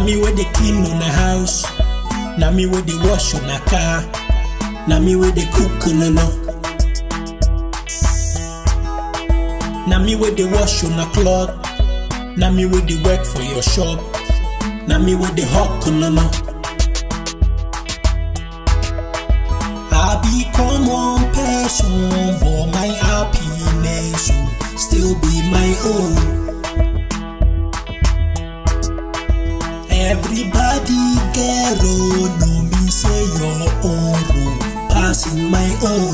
me wey dey clean una house na me wey dey wash una car na me wey dey cook ololo na me wey dey wash una cloth na me wey dey work for your shop na me wey dey hawk ololo. I be common person, but my happiness will still be my own. Everybody get roll, no me say your own roll, passing my own.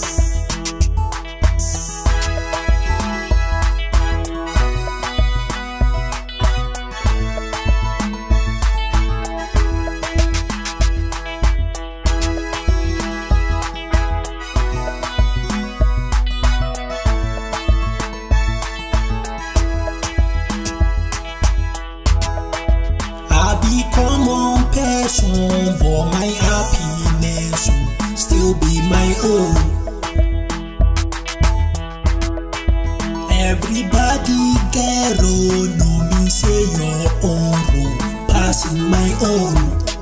I be common person, but my happiness will still be my own. Everybody get roll, no me say your own roll, passing my own.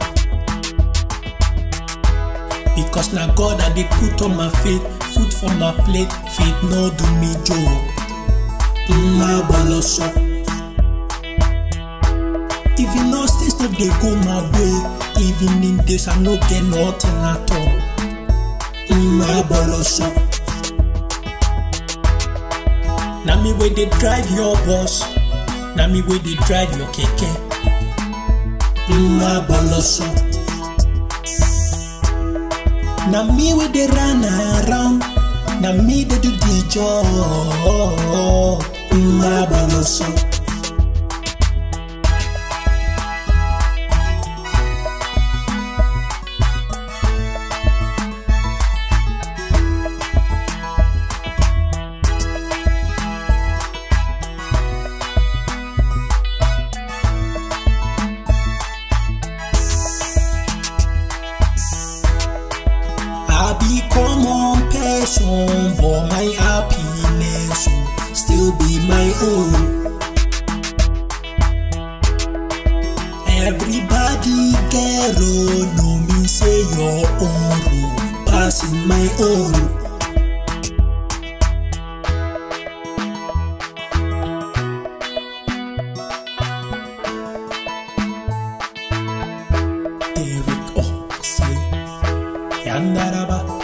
Because na God I dey put on my faith, food for my plate, faith no do me joke. Mma baloso. If you know things no dey go my way, even in days I no get nothing at all. Mma baloso. Na me wey dey drive your bus, na me wey dey drive your keke. Mma baloso. Na me wey dey run around, na me dey do the job. Mma baloso. I be common person, but my happiness will still be my own. Everybody get roll, no me say your own roll, passing my own. Eric, oh, say, Yandaraba.